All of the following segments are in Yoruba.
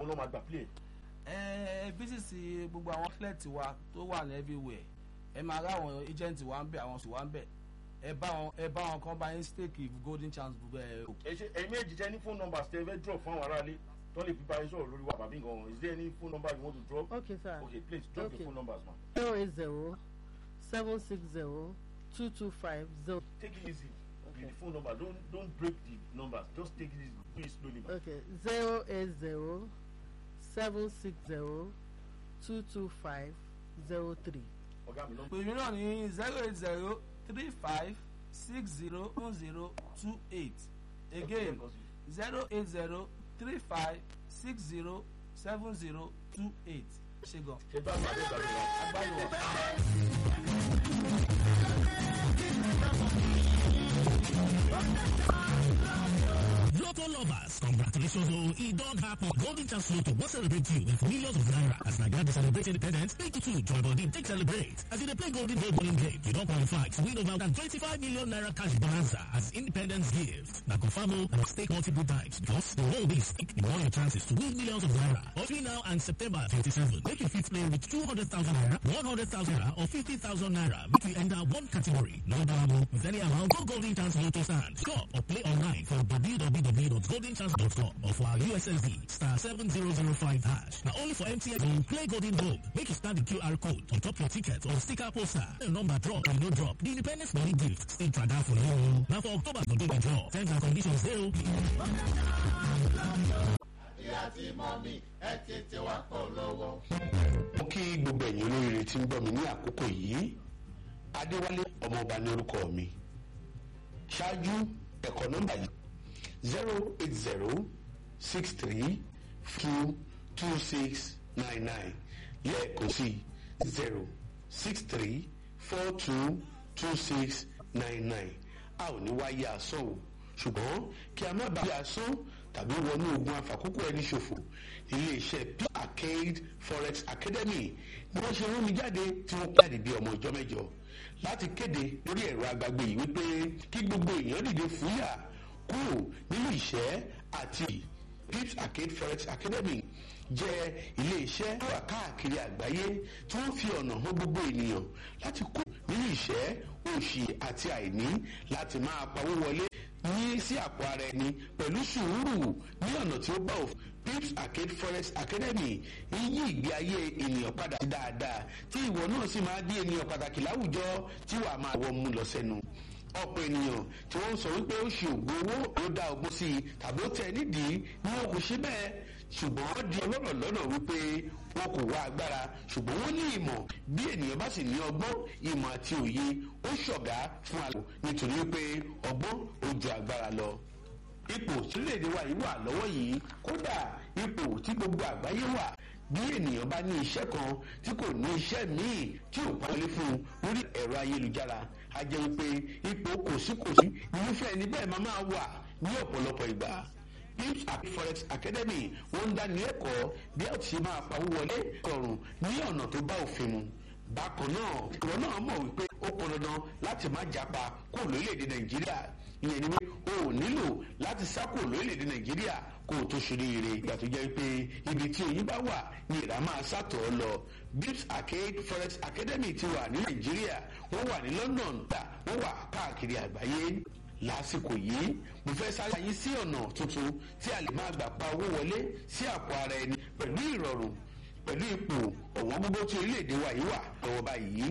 náà máa gbà play. ẹ bísíìsì gbogbo àwọn athlete wa tó wà ní everywhere ẹ máa rá àwọn agent wa ń bẹ àwọn sùn wa ń bẹ ẹ bá wọn ẹ bá wọn kan bá yín stake golden chance ẹ ẹ ṣe ẹ̀yin méjì tẹ́ ní phone numbers tẹ́ fẹ́ drop fún àwọn aráalé tó lè fi bá yín sọ̀rọ̀ lórí wa bàbí nǹkan is there any phone number you want to drop. Okay, sir. okay please drop Okay. your phone numbers ma. zero eight zero seven six zero two two five zero. take it easy Okay. with the phone number don't don't break the numbers just take it easy do it slowly ma. Okay, zero eight zero seven six zero two two five zero three. ọ̀gá mi lọ́mọ. pèmí náà ní zero eight zero three five six zero one zero two eight again zero eight zero three five six zero seven zero two eight ṣe gan. ṣe bá máa dé gbàgbé wa. agbáyé wa. Lotto lovers, congratulations oh, it don't happen. Golden Chance Lotto will celebrate you with millions of naira. As Nigeria to celebrate independence, make it too join body, take celebrate. As you dey play Golden Gold Bowling Game, you don't qualify to win over than 25 million naira cash bonanza as independence gift. Now confirm oh, and stake multiple times because the whole this in all your chances to win millions of naira. Between now and September 27, make your fit play with 200,000 naira, 100,000 naira or 50,000 naira. Make we enter one category. No double with any amount. Go Golden Chance Lotto stand. Score or play online for www.goldenchance.com or for our USSD star 7005 hash. Now only for MTN will play Golden Gold. Make you scan the QR code on top your ticket or sticker poster. The number drop or no drop. The Independence Money Gift still try that for you. Now for October, no do the draw. Terms and conditions zero. mo kí gbogbo ẹ̀yin olóríire tí ń gbọ́ mi ní àkókò yìí adéwálé ọmọọba ní orúkọ mi ṣáájú ẹ̀kọ́ nọ́mbà yìí zero eight zero six three two two six nine nine lẹ́ẹ̀kan sí zero six three four two two six nine nine a ò ní wáyé asán o ṣùgbọ́n kí a má bàa yé asán tàbí wọnú ogun àfàkókò ẹni ṣòfò iléeṣẹ́ p arcade forex academy ni wọ́n ṣe rán mi jáde tí wọ́n jáde bí ọmọ ìjọ mẹ́jọ láti kéde lórí ẹ̀rọ agbágbé yìí wípé kí gbogbo èèyàn dìde fúyà kúrò nínú ìṣẹ́ àti pips arcade forex academy jẹ́ iléeṣẹ́ tó wà káàkiri àgbáyé tí wọ́n fi ọ̀nà hàn gbogbo ènìyàn láti kú nínú ìṣẹ́ òṣì àti àìní láti máa pawó wọlé ní sí àpò ara ẹni pẹ̀lú sùúrù ní ọ̀nà tí ó bá òfin pips arcade forex academy ń yí ìgbé ayé ènìyàn padà sí dáadáa tí ìwọ náà sì máa di ènìyàn pàtàkì láwùjọ tí wàá máa wọ mú lọ sẹ́nu ọ̀pọ̀ ènìyàn tí wọ́n ń sọ wípé ó ṣe ògùn owó ló dá ọgbọ́n sí i tàbí ó tẹ̀ nídìí ni wọn kò ṣe bẹ́ẹ̀ ṣùgbọ́n wọ́n di ọlọ́rọ̀ lọ́nà wípé wọn kò wá agbára ṣùgbọ́n wọ́n ní ìmọ̀ bí ènìyàn bá sì ní ọgbọ́n ìmọ̀ àti òye ó ṣọ̀gá fún àlọ́ nítorí wípé ọgbọ́n ó ju agbára lọ ipò sílẹ̀-èdè wa yìí wà lọ́wọ́ yìí kódà ipò tí gbogbo àgbáyé wà bí ènìyàn bá ní iṣẹ́ kan tí kò ní iṣẹ́ míì tí ò pọ́nlé fún un lórí ẹ̀rọ ayélujára a jẹ́ wípé ipò kòsíkòsí irúfẹ́ ẹni bẹ́ẹ̀ máa máa wà ní ọ̀pọ̀lọpọ̀ ìgbà pips àti forex academy wọ́n ń dání ẹ̀kọ́ bí a ti ṣe máa pawó wọlé rọrùn ní ọ̀nà tó bá òfin mu bákan náà ìwọ náà mọ̀ wípé ó pọn dandan láti má japa kó lórílẹ̀‐èdè nàìjíríà ìyẹn ni pé o ò nílò láti sá kó lórílẹ̀‐èdè nàìjíríà kó o tó ṣoríire ìgbà tó jẹ́ pé ibi tí oyin bá wà ní ìrà máa sàtọ̀ ọ́ lọ bips arcade forex academy ti wà ní nàìjíríà wọ́n wà ní london gbà wọ́n wà káàkiri àgbáyé lásìkò yìí mo fẹ́ sáré ayé sí ọ̀nà tuntun tí a lè máa gbà pa owó wọlé sí àpò ara ẹni pẹ̀lú ìrọ̀rùn pẹ̀lú ipò ọ̀wọ́n gbogbo tí orílẹ̀-èdè wa yìí wà lọ́wọ́ báyìí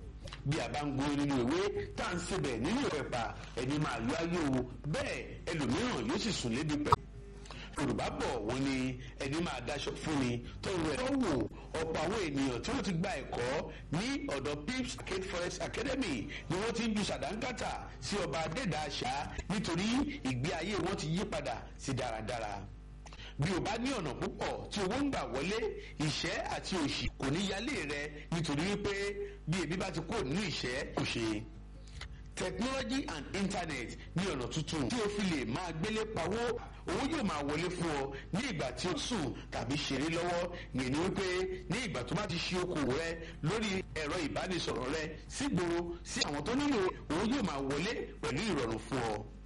bí a bá ń gbó nínú ìwé tá à ń sebẹ̀ nínú ìpẹ̀pà ẹni máa yọ ayé o bẹ́ẹ̀ ẹlòmíràn yóò sì sùn lébi pẹ̀ yorùbá bọ̀ wọ́n ní ẹni máa daṣọ fún ni tó rẹ̀ tó wò ọ̀pọ̀ àwọn ènìyàn tí wọ́n ti gba ẹ̀kọ́ ní ọ̀dọ̀ pips arcade forest academy ni wọ́n ti ń ju sàdánkátà sí ọba adẹ́dà àṣà nítorí ìgbé ayé wọn ti yí padà sí dáradára bí o bá ní ọ̀nà púpọ̀ tí owó ń gbà wọlé ìṣẹ́ àti òṣì kò ní yálé rẹ nítorí wípé bí ebi bá ti kúrò nínú ìṣẹ́ kò ṣe technology and internet ní ọ̀nà tuntun tí o fi lè máa gbélé pawó owó yóò máa wọlé fún ọ ní ìgbà tí o sùn tàbí ṣeré lọ́wọ́ yẹn ni wípé ní ìgbà tó bá ti ṣe okòwò rẹ lórí ẹ̀rọ ìbánisọ̀rọ̀ rẹ sígboro sí àwọn tó nílò owó yóò máa wọlé pẹ̀lú ìrọ̀rùn fún ọ